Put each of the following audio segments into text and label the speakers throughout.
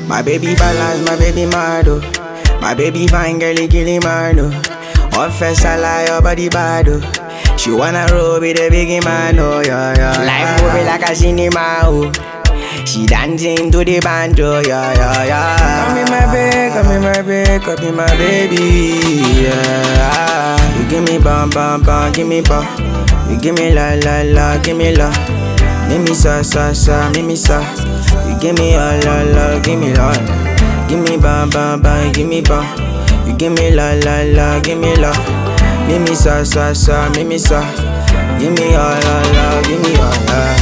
Speaker 1: My baby balance, my baby mado. My baby fine girl, killing mano. One first I lie, your body bad. oh. She wanna roll with a big man, oh yeah, yeah. Life movie like a cinema, oh. She dancing to the banjo, yeah, yeah, yeah. Come in my bed, come in my bed, come in my baby, yeah. You give me bum, bum, bum, give me bum. You give me la, la, la, give me la. Make me sa, sa, sa, make me sa. You give me all, all, all, give me all. Give me bum, bum, bum, give me bum. You give me la, la, la, give me la. Make me sa, sa, sa, make me sa. Give me all, all, all, give me all, yeah.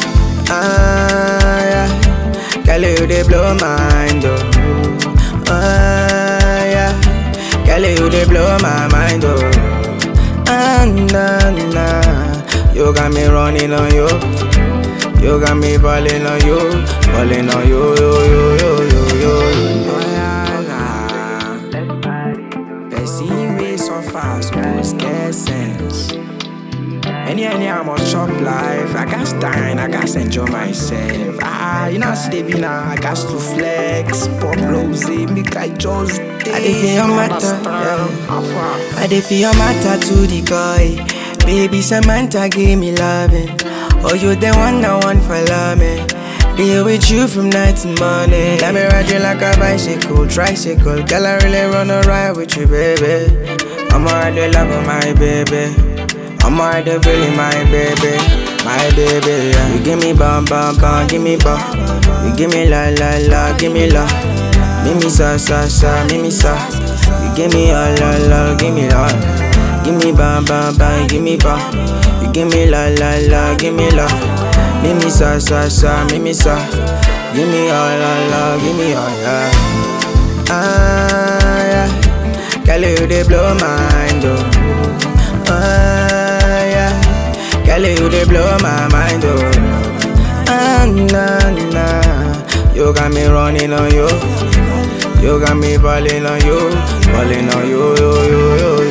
Speaker 1: Ah, yeah. Girl, you they blow my mind, oh. Ah, yeah. Girl, you they blow my mind, oh. Ah, nah, nah. You got me running on you. You got me falling on you, falling on you, yo, yo, yo, yo, yo. Oh, yeah, nah. Person way so fast, suppose get sense. Any any I'm on shop life, I got time, I got enjoy myself. Ah, you know, see the now, I got to flex, pop rose, make I just. I dey feel your matter, yeah. I dey feel your matter to the guy. Baby Samantha give me loving. Oh, you the one I want for love me. Be with you from night to morning. Let me ride you like a bicycle, tricycle. Girl, I really wanna ride with you, baby. I'm already loving my baby. I'm already feeling my baby, my baby. Yeah. You give me bum bum bum, give me bum. You give me la la la, give me la. Make me sa sa sa, make me sa. You give me all all all, give me all. Give me bum bum bum, give me bum. You give me la la la, give me la. Make me sa sa sa, make me sa. Give me all all all, give me all yeah. Ah yeah. Girl, you they blow my mind, oh. Ah, yeah. Girl, you they blow my mind, oh. Ah, nah, nah. You got me running on you. You got me falling on you, falling on you, you, you, you,